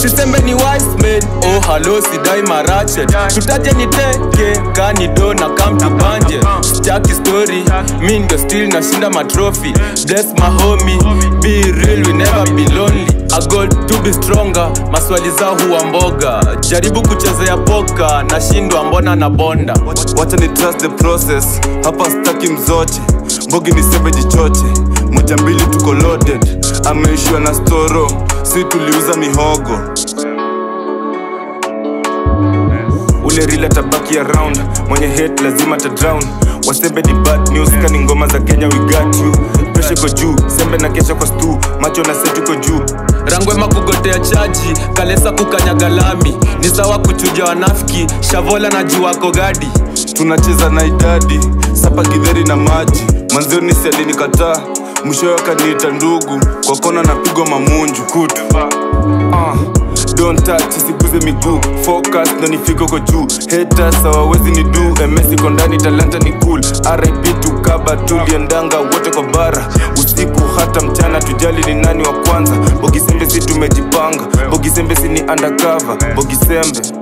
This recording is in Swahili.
sisembe ni wise men oh halo sidai marachet tutaje ni teke kani do na come to banje staki story mi ndio still nashinda matrofi bless my homie be real we never be lonely I got to be stronger maswali zao huwa mboga jaribu kuchezea poka nashindwa mbona na bonda wacha ni trust the process hapa staki mzoche mbogi ni sembe jichoche moja mbili tuko loaded ameishiwa na storo si tuliuza mihogo ule rila tabaki around mwenye hate lazima ta drown wasembe ni bad news kani ngoma za kenya we got you presha iko juu sembe na kesha kwa stu macho na set iko juu rangwema kugotea chaji kalesa kukanyaga lami ni sawa kuchuja wanafiki shavola na juwako gadi tunacheza na idadi sapa gidheri na maji manzioni sialinikataa mwishowe akaniita ndugu kwa kona napigwa mamunju kutu uh, don't touch isiguze miguu focus ndo nifike uko juu haters hawawezi ni du ms iko ndani talanta ni cool rip tukaba tuliendanga wote kwa bara usiku hata mchana tujali ni nani wa kwanza bogisembe si tumejipanga bogisembe si ni undercover bogisembe